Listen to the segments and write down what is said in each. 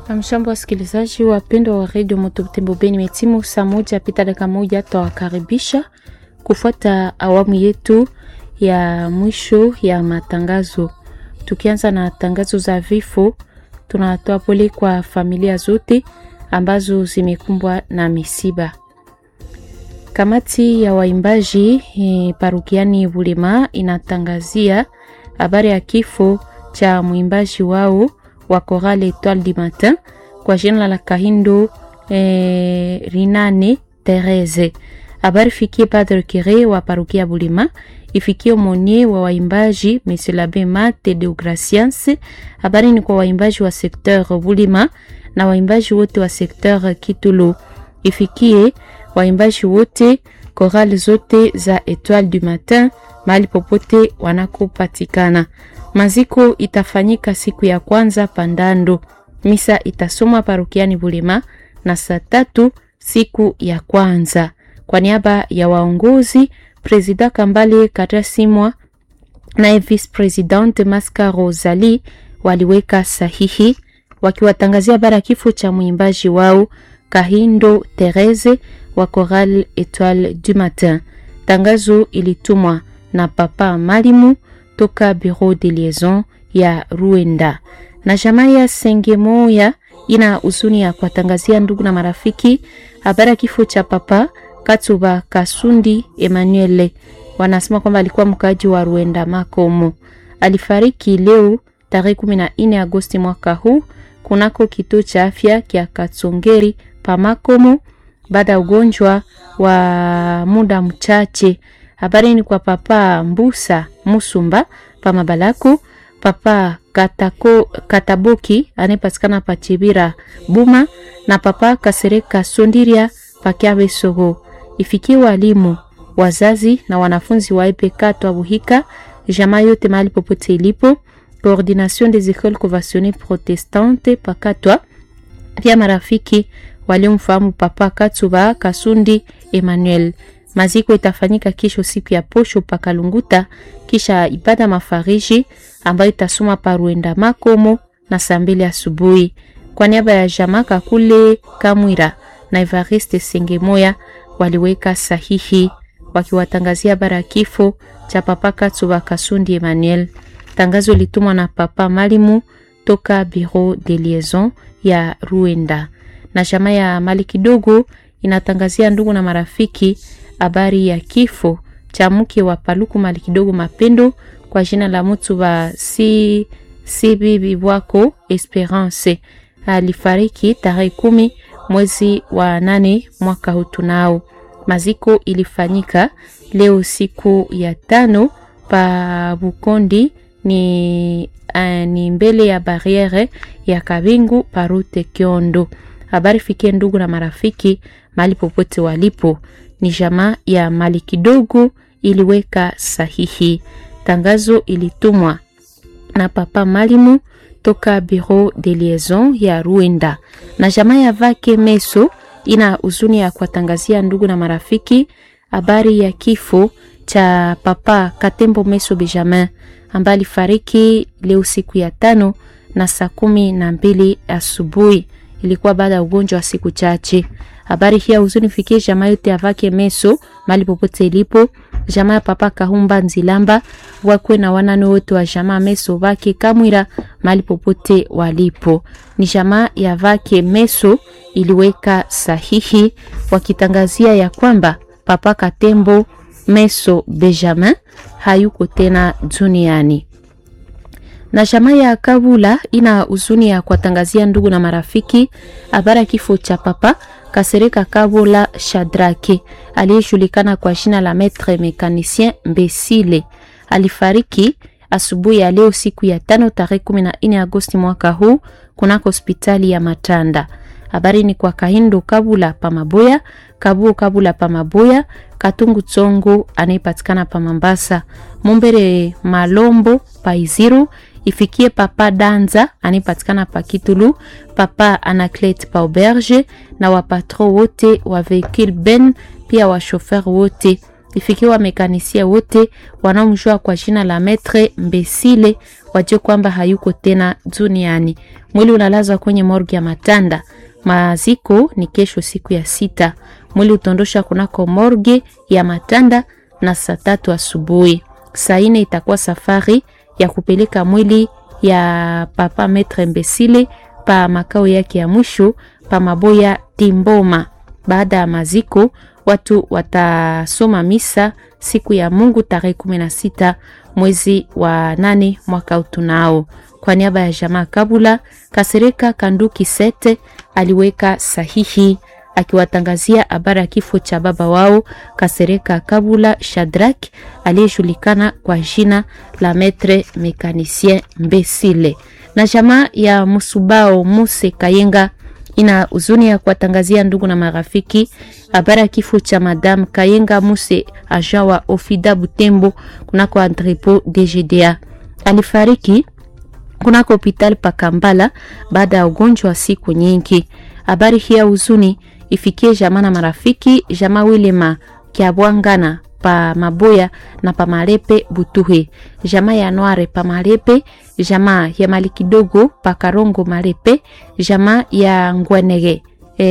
Amshambo wasikilizaji wapendwa wa redio Motobutembo Beni, imetimu saa moja pita dakika moja, twawakaribisha kufuata awamu yetu ya mwisho ya matangazo. Tukianza na tangazo za vifo, tunatoa pole kwa familia zote ambazo zimekumbwa na misiba. Kamati ya waimbaji e, parukiani Bulema inatangazia habari ya kifo cha mwimbaji wao wa Chorale Etoile du Matin kwa jina la Kahindo e, Rinane Therese. Habari fikie Padre Kire wa parukia Bulema, ifikie monie wa waimbaji Monsieur l'Abbé Mate de Graciens. Habari ni kwa waimbaji wa sekteur Bulema na waimbaji wote wa sekteur Kitulo, ifikie waimbaji wote korali zote za Etoile du Matin mahali popote wanakopatikana. Maziko itafanyika siku ya kwanza Pandando. Misa itasomwa parokiani Bulema na saa tatu siku ya kwanza. Kwa niaba ya waongozi, Presida Kambale Karasimwa naye Vice Presidente Maska Rosali waliweka sahihi wakiwatangazia habari ya kifo cha mwimbaji wao Kahindo Therese wa Chorale Etoile du Matin. Tangazo ilitumwa na Papa Malimu toka Bureau de Liaison ya Ruenda na jamaa ya Sengemoya ina huzuni ya kuwatangazia ndugu na marafiki habari ya kifo cha Papa Katuba Kasundi Emmanuel. Wanasema kwamba alikuwa mkaaji wa Ruenda Makomo, alifariki leo tarehe 14 Agosti mwaka huu kunako kituo cha afya kya Katsongeri pa Makomo baada ya ugonjwa wa muda mchache. Habari ni kwa Papa Mbusa Musumba pa Mabalaku, Papa Katako, Kataboki anayepatikana pa Chibira Buma na Papa Kasereka Sondiria pa Kyabe Sogo. Ifikie walimu, wazazi na wanafunzi wa EPK Twabuhika, jamaa yote mahali popote ilipo, Coordination des Écoles Conventionnées Protestantes pakatwa, pia marafiki waliomfahamu Papa Katsuba Kasundi Emmanuel. Maziko itafanyika kesho siku ya posho pakalunguta, kisha ibada mafariji ambayo itasoma paruenda Makomo na saa mbili asubuhi. Kwa niaba ya Jamaka kule Kamwira na Evariste Sengemoya waliweka sahihi wakiwatangazia bara ya kifo cha Papa Katsuba Kasundi Emmanuel. Tangazo litumwa na Papa Malimu toka Bureau de Liaison ya Ruenda na jamaa ya mali kidogo inatangazia ndugu na marafiki habari ya kifo cha mke wa Paluku mali kidogo Mapendo kwa jina la mtu wa si, si bibi wako Esperance alifariki tarehe kumi mwezi wa nane mwaka huu. Tunao maziko ilifanyika leo siku ya tano pa Bukondi ni, uh, ni mbele ya barriere ya Kabingu parute Kiondo. Habari fikie ndugu na marafiki mahali popote walipo. Ni jamaa ya mali kidogo iliweka sahihi. Tangazo ilitumwa na Papa Malimu toka Bureau de Liaison ya Ruenda na jamaa ya Vake Meso ina huzuni ya kuwatangazia ndugu na marafiki habari ya kifo cha Papa Katembo Meso Benjamin ambaye alifariki leo siku ya tano na saa kumi na mbili asubuhi ilikuwa baada ya ugonjwa wa siku chache. Habari hii huzuni fikie jamaa yote avake meso mali popote ilipo, jamaa ya Papa Kahumba Nzilamba wakwe na wanane wote wa jamaa meso vake Kamwira mali popote walipo. Ni jamaa ya vake meso iliweka sahihi wakitangazia ya kwamba Papa Katembo Meso Benjamin hayuko tena duniani na jamaa ya Kabula ina huzuni ya kuwatangazia ndugu na marafiki habari ya kifo cha Papa Kasereka Kabula Shadrake aliyejulikana kwa jina la Maître Mécanicien Mbesile. Alifariki asubuhi ya leo siku ya tano tarehe 14 Agosti mwaka huu kunako hospitali ya Matanda. Habari ni kwa Kahindo Kabula Pamaboya, Kabuo Kabula Pamaboya, Katungu Tsongo anayepatikana pa Mambasa, Mumbere Malombo Paiziru ifikie Papa Danza anayepatikana pa Kitulu, Papa Anaclet pa Auberge na wapatro wote wa vehicule ben, pia wa shofer wote ifikiwa mekanisia wote wanaomjua kwa jina la Metre Mbesile wajue kwamba hayuko tena duniani. Mwili unalazwa kwenye morgi ya Matanda. Maziko ni kesho siku ya sita. Mwili utondosha kunako morge ya Matanda na saa tatu asubuhi. Saa ine itakuwa safari ya kupeleka mwili ya papa Metre Mbesile pa makao yake ya mwisho pa Maboya Timboma. Baada ya maziko watu watasoma misa siku ya Mungu tarehe kumi na sita mwezi wa nane mwaka utunao. Kwa niaba ya jamaa Kabula, Kasereka Kanduki Sete aliweka sahihi akiwatangazia habari ya kifo cha baba wao Kasereka Kabula Shadrak aliyejulikana kwa jina la Metre Mekanisien Mbesile. Na jamaa ya Musubao Muse Kayenga ina huzuni ya kuwatangazia ndugu na marafiki habari ya kifo cha Madame Kayenga Muse aja wa Ofida Butembo kunako entrepot DGDA. Alifariki kunako hospitali pa Kambala baada ya ugonjwa wa siku nyingi. Habari hii ya huzuni ifikie jamaa na marafiki, jamaa Wilema Kiabwangana pa Maboya na pa Malepe Butuhe, jamaa ya Noire pa Malepe, jamaa ya Mali kidogo pa Karongo Malepe, jamaa ya Ngwenege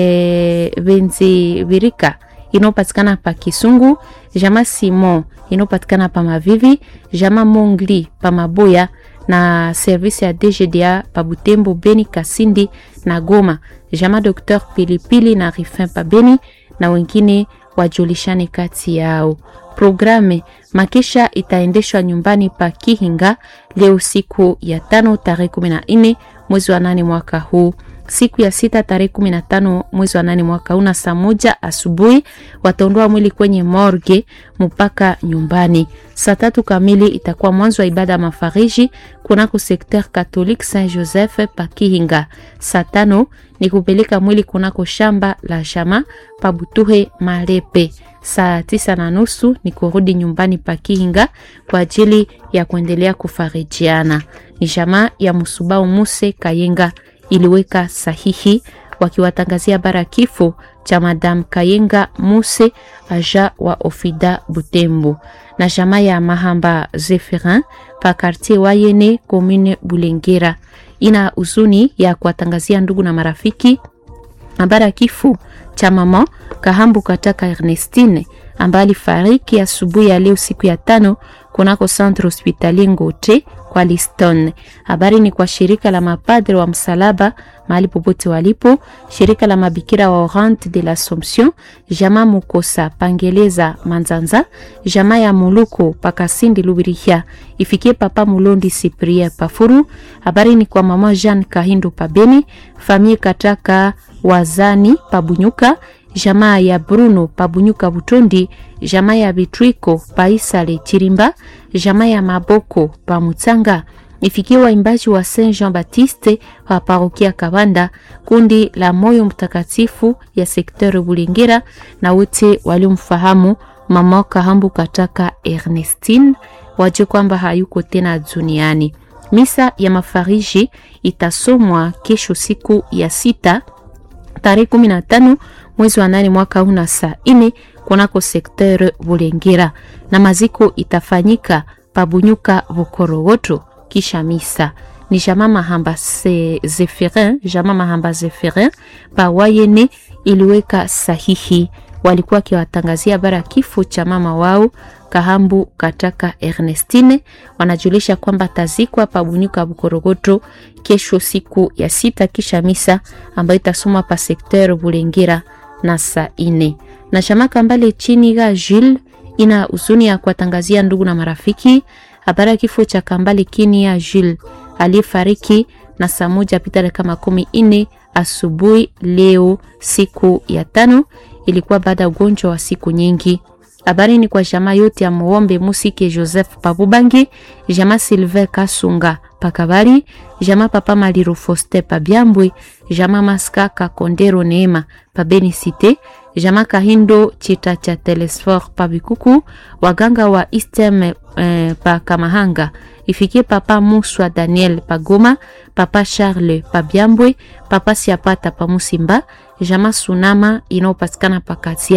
e, Benzi Virika inayopatikana pa Kisungu, jamaa Simon inayopatikana pa Mavivi, jamaa Mongli pa Maboya na service ya DGDA pa Butembo, Beni, Kasindi na Goma, jamaa Dr Pilipili na Rifin pa Beni na wengine wajulishane kati yao. Programe makisha itaendeshwa nyumbani pa Kihinga leo siku ya tano tarehe kumi na nne mwezi wa nane mwaka huu. Siku ya sita tarehe kumi na tano mwezi wa nane mwaka huu na saa moja asubuhi wataondoa mwili kwenye morgue mpaka nyumbani. Saa tatu kamili itakuwa mwanzo wa ibada ya mafariji kunako sekter Catholique Saint Joseph pa Kihinga. Saa tano ni kupeleka mwili kunako shamba la jama pa Butuhe Malepe. Saa tisa na nusu ni kurudi nyumbani pa Kihinga kwa ajili ya kuendelea kufarijiana. Ni jamaa ya Musubao Muse Kayenga iliweka sahihi wakiwatangazia bara kifo cha Madame Kayenga Muse aja wa Ofida Butembo na jamaa ya Mahamba Zephirin pa quartier Wayene commune Bulengera ina huzuni ya kuwatangazia ndugu na marafiki habari ya kifo cha mama Kahambu Kataka Ernestine ambaye alifariki asubuhi ya leo siku ya tano kunako centre hospitalier Ngote kwa Liston. Habari ni kwa shirika la mapadre wa msalaba mahali popote walipo, shirika la mabikira wa Orante de l'Assomption, jamaa Mukosa Pangeleza Manzanza, jamaa ya Muluko Pakasindi Lubirihia, ifikie papa Mulondi Cyprien Pafuru. Habari ni kwa mama Jean Kahindo Pabeni, famille Kataka Wazani Pabunyuka, jamaa ya Bruno Pabunyuka Butondi, jamaa ya Bitwiko Paisale Chirimba, jamaa ya Maboko Pamutsanga, ifikie waimbaji wa Saint Jean Baptiste wa parokia Kabanda, kundi la Moyo Mtakatifu ya sekteur Bulengera na wote waliomfahamu mama Kahambu Kataka Ernestine, waje kwamba hayuko tena duniani. Misa ya mafariji itasomwa kesho siku ya sita tarehe kumi na tano mwezi wa nane mwaka huu na saa ine kunako sekteur Bulengera, na maziko itafanyika pabunyuka Bukorowoto kisha misa ni jama Mahamba se Zephirin, jama Mahamba Zephirin pa Wayene iliweka sahihi, walikuwa akiwatangazia habari ya kifo cha mama wao Kahambu Kataka Ernestine. Wanajulisha kwamba tazikwa pabunyuka Bukorogoto kesho siku ya sita kisha misa ambayo itasoma pa sekteur Bulengera na saa ine na chama Kambale chini ga Jules ina huzuni ya kuwatangazia ndugu na marafiki habari ya kifo cha Kambale kini ya Jules aliyefariki na saa moja pita dakika makumi ine asubuhi leo siku ya tano. Ilikuwa baada ya ugonjwa wa siku nyingi. Habari ni kwa jamaa yote ya Muombe Musike Joseph Pabubangi, jamaa Silver Kasunga Pakabari, jamaa Papa Maliro Foste Pabyambwe, jamaa Maskaka Kondero Neema Pabeni Cité, jamaa Kahindo Chita cha Telesfor Pabikuku, waganga wa Istem eh, pa Kamahanga, ifikie Papa Muswa Daniel Pagoma, Papa Charles Pabyambwe, Papa Siapata Pamusimba, jamaa Sunama inayopatikana Pakatia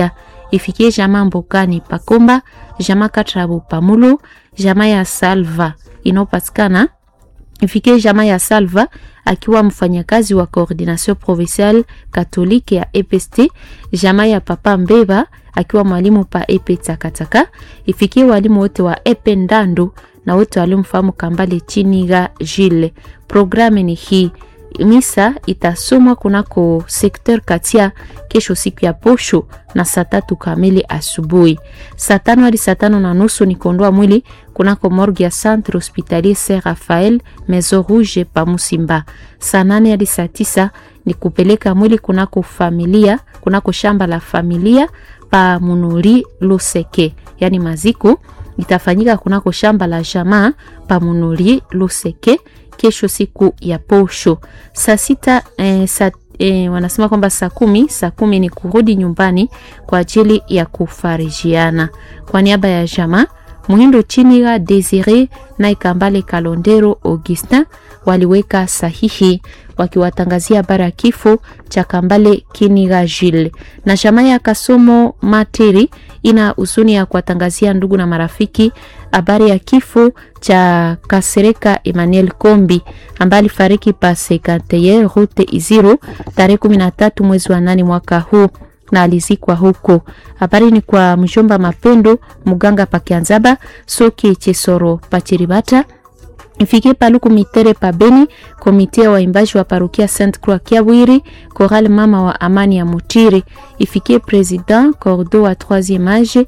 ifikie jamaa Mbokani Pakomba, jamaa Katrabu Pamulo, jamaa ya Salva inayopatikana ifikie jamaa ya Salva akiwa mfanyakazi wa coordination provinciale katolike ya EPST, jamaa ya Papa Mbeba akiwa mwalimu pa EP Takataka, ifikie walimu wote wa EP Ndando na wote waliomfahamu Kambale Chiniga Jile. Programu ni hii misa itasomwa kunako sekter Katia kesho siku ya posho na saa tatu kamili asubuhi. Saa tano hadi saa tano na nusu ni kuondoa mwili kunako morgue ya Centre Hospitalier Saint Raphael Maison Rouge pa Musimba. Saa nane hadi saa tisa ni kupeleka mwili kunako familia kunako shamba la familia pa Munuri Luseke, yani maziko itafanyika kunako shamba la jamaa pa Munuri Luseke kesho siku ya posho saa sita eh, saa eh, wanasema kwamba saa kumi saa kumi ni kurudi nyumbani kwa ajili ya kufarijiana. Kwa niaba ya jamaa Muhindo Chiniga Desire na Ikambale Kalondero Augustin waliweka sahihi wakiwatangazia habari ya kifo cha Kambale Kiniga Jile na jamaa ya Kasomo Materi ina huzuni ya kuwatangazia ndugu na marafiki habari ya kifo cha Kasereka Emmanuel Kombi ambaye alifariki pa Sekanteye Route Iziro tarehe 13 mwezi wa nane mwaka huu na alizikwa huko. Habari ni kwa mjomba Mapendo Muganga Pakianzaba Soki Chesoro Pachiribata ifikie paluku mitere pa Beni, komite ya waimbaji wa parokia Saint Croix Kiabwiri, Choral mama wa amani ya Mutiri, ifikie president cordo wa 3e age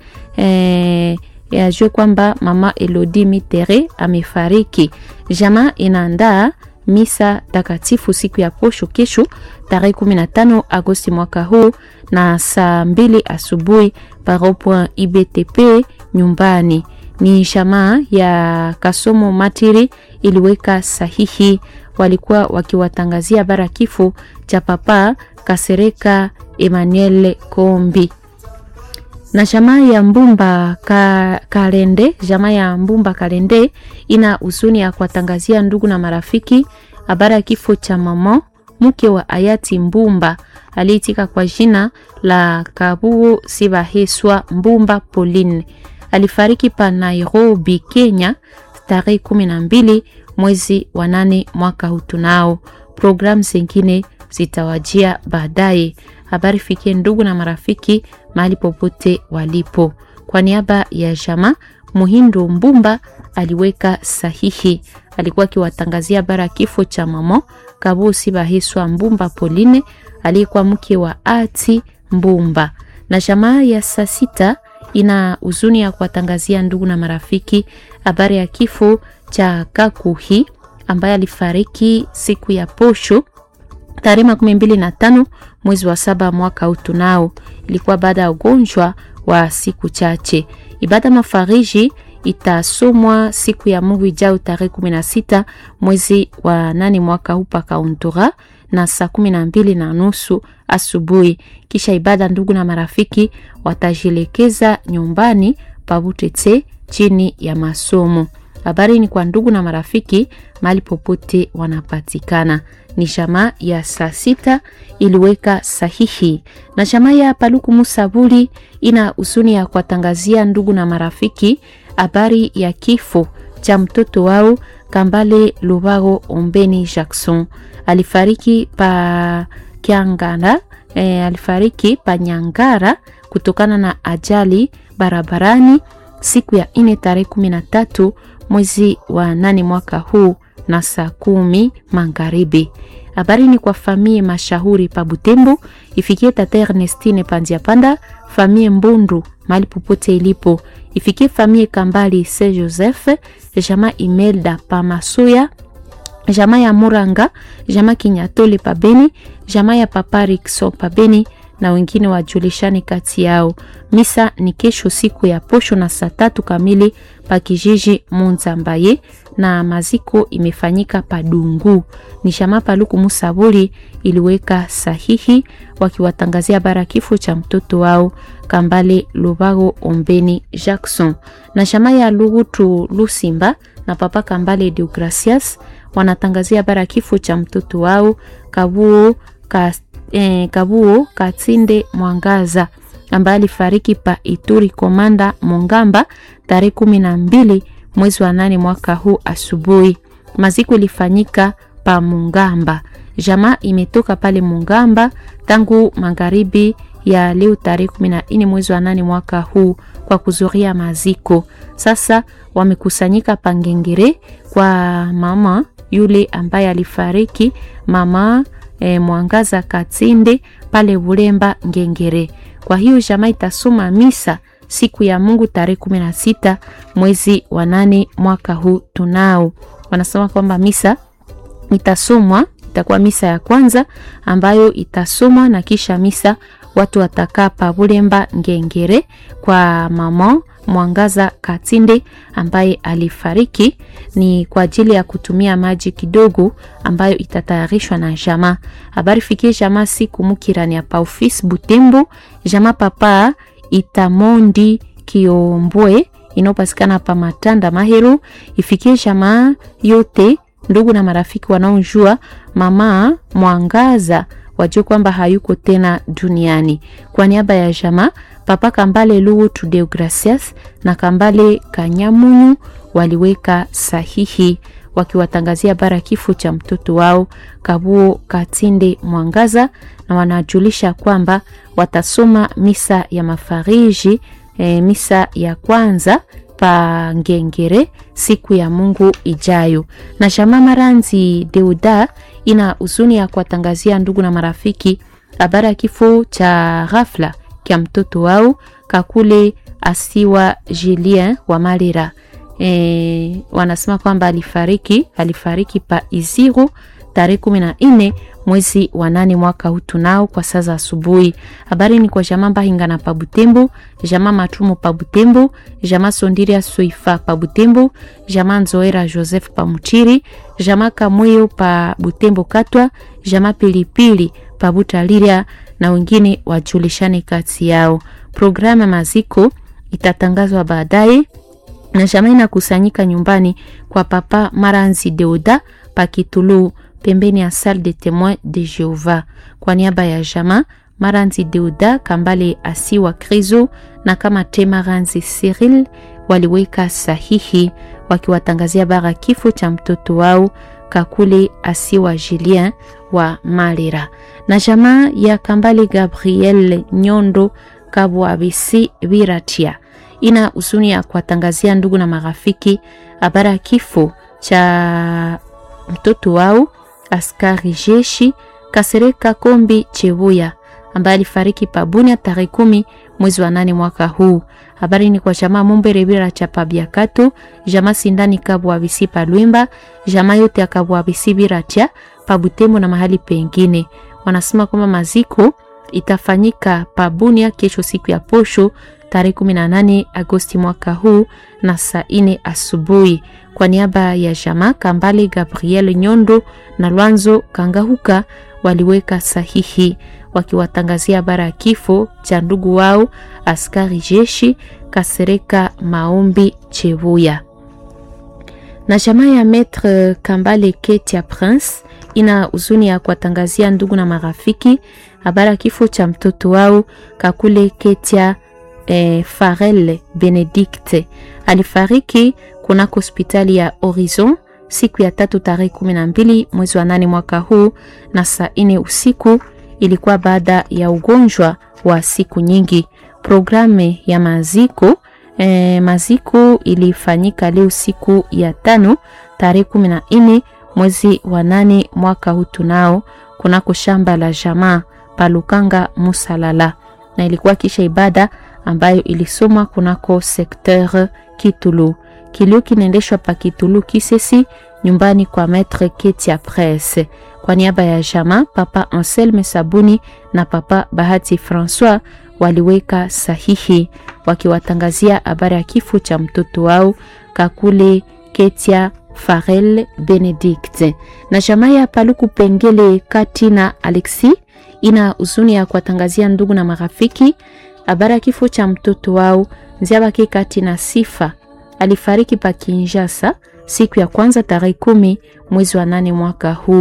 eh, ajue kwamba mama Elodie Mitere amefariki. Jamaa inaandaa misa takatifu siku ya posho kesho tarehe 15 Agosti mwaka huu na saa mbili asubuhi paropoint IBTP nyumbani ni jamaa ya Kasomo Matiri iliweka sahihi, walikuwa wakiwatangazia habari kifo cha papa Kasereka Emmanuel Kombi na jamaa ya Mbumba ka, Kalende. Jamaa ya Mbumba Kalende ina huzuni ya kuwatangazia ndugu na marafiki habari ya kifo cha mama mke wa hayati Mbumba aliitika kwa jina la Kabuo Sibaheswa Mbumba Pauline alifariki pa Nairobi, Kenya tarehe kumi na mbili mwezi wa nane mwaka huu. Tunao programu zingine zitawajia baadaye. Habari fikie ndugu na marafiki mahali popote walipo. Kwa niaba ya jama Muhindo Mbumba aliweka sahihi, alikuwa akiwatangazia habari ya kifo cha mama Kabusi Bahiswa Mbumba Pauline aliyekuwa mke wa ati Mbumba na jamaa ya saa sita ina huzuni ya kuwatangazia ndugu na marafiki habari ya kifo cha Kakuhi ambaye alifariki siku ya posho tarehe makumi mbili na tano mwezi wa saba mwaka huu. Tunao ilikuwa baada ya ugonjwa wa siku chache. Ibada mafariji itasomwa siku ya Mungu ijayo tarehe kumi na sita mwezi wa nane mwaka huu pakauntura na saa kumi na mbili na nusu asubuhi. Kisha ibada, ndugu na marafiki watajielekeza nyumbani pabutete chini ya masomo. Habari ni kwa ndugu na marafiki mahali popote wanapatikana. Ni jamaa ya saa sita iliweka sahihi, na jamaa ya Paluku Musabuli ina huzuni ya kuwatangazia ndugu na marafiki habari ya kifo cha mtoto wao Kambale Lubago Ombeni Jackson alifariki pa Kiangara, e, alifariki pa Nyangara kutokana na ajali barabarani siku ya ine tarehe kumi na tatu mwezi wa nane mwaka huu na saa kumi magharibi. Habari ni kwa famie mashahuri pa Butembo, ifikie tata Ernestine Pandia Panda, famie Mbundu mali popote ilipo, ifikie famie Kambali Se Joseph, jama Imelda pa Masuya, jama ya Muranga, jama Kinyatole pa Beni, jama ya Papa Rikso pa Beni na wengine wajulishani kati yao. Misa ni kesho siku ya posho na saa tatu kamili pa kijiji Munzambaye na maziko imefanyika Padungu. Ni shama Paluku Musabuli iliweka sahihi wakiwatangazia bara kifo cha mtoto wao Kambale Lubago Ombeni Jackson na shama ya Lugutu Lusimba na papa Kambale Deogracias wanatangazia bara kifo cha mtoto wao Kabuo ka, eh, Kabuo Katinde Mwangaza ambaye alifariki pa Ituri Komanda Mongamba tarehe kumi na mbili mwezi wa nane mwaka huu asubuhi. Maziko ilifanyika pa Mungamba. Jamaa imetoka pale Mungamba tangu magharibi ya leo tarehe kumi na nne mwezi wa nane mwaka huu kwa kuzuria maziko. Sasa wamekusanyika Pangengere kwa mama yule ambaye alifariki, mama e, Mwangaza Katinde pale Bulemba Ngengere. Kwa hiyo jamaa itasoma misa siku ya Mungu tarehe kumi na sita mwezi wa nane mwaka huu tunao. Wanasema kwamba misa itasomwa, itakuwa misa ya kwanza ambayo itasomwa na kisha misa watu watakaa pa Bulemba Ngengere kwa mama Mwangaza Katinde ambaye alifariki ni kwa ajili ya kutumia maji kidogo ambayo itatayarishwa na jamaa. Habari fikie jamaa siku mukirani ya pa office Butembo, jamaa papa Itamondi Kiombwe inayopatikana pa Matanda Mahero, ifikie jamaa yote ndugu na marafiki wanaojua mama Mwangaza wajue kwamba hayuko tena duniani. Kwa niaba ya jamaa Papa Kambale Luwu Tudeo Gracias na Kambale Kanyamunyu waliweka sahihi wakiwatangazia bara kifo cha mtoto wao Kabuo Katinde Mwangaza, na wanajulisha kwamba watasoma misa ya mafariji e, misa ya kwanza pa Ngengere siku ya Mungu ijayo. Na Shama Maranzi Deuda ina huzuni ya kuwatangazia ndugu na marafiki habari ya kifo cha ghafla kya mtoto wao Kakule Asiwa Julien wa Malira. E, wanasema kwamba alifariki alifariki pa Iziro tarehe kumi na nne mwezi wa nane mwaka huu tunao kwa saa za asubuhi. Habari ni kwa jamaa Mbahinga na Pabutembo, jamaa Matumo Pabutembo, jamaa Sondiria Soifa Pabutembo, jamaa Nzoera Joseph Pamuchiri, jamaa Kamweyo pa Butembo Katwa, jamaa Pilipili Pabutaliria na wengine wajulishane kati yao. Programu ya maziko itatangazwa baadaye na jamaa inakusanyika nyumbani kwa papa Maranzi Deuda Pakitulu pembeni ya Salle de Temoin de Jehova. Kwa niaba ya jamaa Maranzi Deuda Kambale Asiwa Krizo na kama Temaranzi Cyril waliweka sahihi wakiwatangazia bara kifo cha mtoto wao Kakule Asiwa Julien wa Malira na jamaa ya Kambale Gabriel Nyondo Kabwabisi Biratia ina huzuni ya kuwatangazia ndugu na marafiki habari ya kifo cha mtoto wao askari jeshi Kasereka Kombi Chebuya ambaye alifariki Pabunia tarehe kumi mwezi wa nane mwaka huu. Habari ni kwa jamaa Mumbere Bira cha Pabiakato, jamaa Sindani Kabwabisi Palwimba, jamaa yote ya Kabwabisi Biratia Pabutembo na mahali pengine. Wanasema kwamba maziko itafanyika Pabunia kesho siku ya posho tarehe 18 Agosti mwaka huu na saa ine asubuhi. Kwa niaba ya jamaa Kambale Gabriel Nyondo na Lwanzo Kangahuka waliweka sahihi wakiwatangazia habari ya kifo cha ndugu wao askari jeshi Kasereka Maombi Chebuya. Na jamaa ya Maître Kambale Ketia Prince ina huzuni ya kuwatangazia ndugu na marafiki habari ya kifo cha mtoto wao Kakule Ketia eh, Farel Benedicte alifariki kunako hospitali ya Horizon siku ya tatu tarehe kumi na mbili mwezi wa nane mwaka huu na saa ine usiku. Ilikuwa baada ya ugonjwa wa siku nyingi. Programu ya maziko eh, maziko ilifanyika leo siku ya tano tarehe kumi na nne mwezi wa nane mwaka huu tunao kunako shamba la jamaa Palukanga Musalala, na ilikuwa kisha ibada ambayo ilisomwa kunako sekteur Kitulu. Kilio kinaendeshwa pa Kitulu Kisesi, nyumbani kwa Maître Ketia Presse. Kwa niaba ya jamaa, Papa Anselme Sabuni na Papa Bahati Francois waliweka sahihi wakiwatangazia habari ya kifo cha mtoto wao Kakule Ketia Farel Benedict. Na jamaa ya Paluku Pengele Kati na Alexi ina huzuni ya kuwatangazia ndugu na marafiki habari ya kifo cha mtoto wao Nziabake Kati na Sifa alifariki pa Kinshasa siku ya kwanza tarehe kumi mwezi wa nane mwaka huu.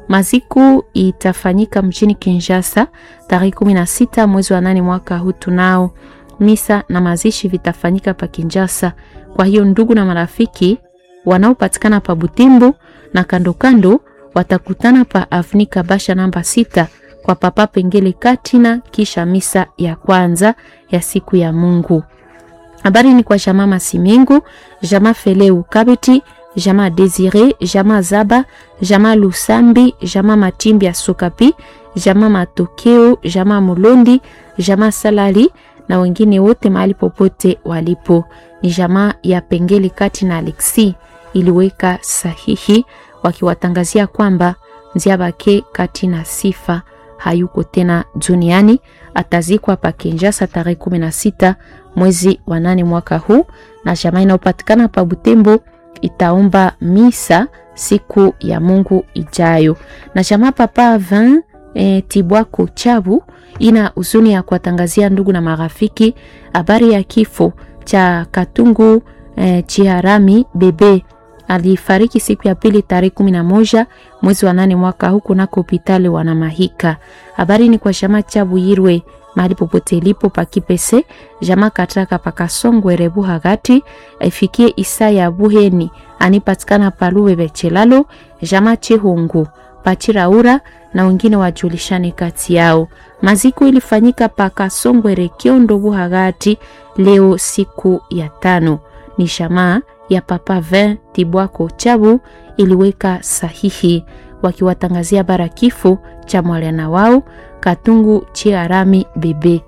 Maziku itafanyika mjini Kinshasa tarehe 16 mwezi wa nane mwaka huu. Tunao misa na mazishi vitafanyika pa Kinshasa. Kwa hiyo ndugu na marafiki wanaopatikana pa Butembo na kando kando watakutana pa Avnika Basha namba sita kwa Papa Pengele Katina, kisha misa ya kwanza ya siku ya Mungu. Habari ni kwa jamaa Masimingu, jamaa Feleu Kabeti, jamaa Desire, jamaa Zaba, jamaa Lusambi, jamaa Matimbi ya Sokapi, jamaa Matokeo, jamaa Mulondi, jamaa Salali na wengine wote mahali popote walipo. Ni jamaa ya Pengele Kati na Alexi iliweka sahihi wakiwatangazia kwamba Nziabake Kati na Sifa hayuko tena duniani, atazikwa pa Kinshasa tarehe 16 mwezi wa nane mwaka huu, na jamaa inayopatikana pa Butembo itaomba misa siku ya Mungu ijayo. Na jamaa papa Vin e, Tibwako Chabu ina huzuni ya kuwatangazia ndugu na marafiki habari ya kifo cha Katungu e, Chiharami bebe alifariki siku ya pili tarehe kumi na moja mwezi wa nane mwaka huu kunako hospitali Wanamahika. Habari ni kwa jamaa Chabu Yirwe mahali popote ilipo pakipese jamaa kataka pakasongwe rebu hagati ifikie isa ya buheni anipatikana paluwe bechelalo jamaa chehungu pachiraura na wengine wajulishane kati yao. Maziko ilifanyika pakasongwe rekiondo buhagati leo siku ya tano. Ni jamaa ya Papa Vin Tibwako Chabu iliweka sahihi wakiwatangazia bara kifo cha mwana wao Katungu Chiarami bebe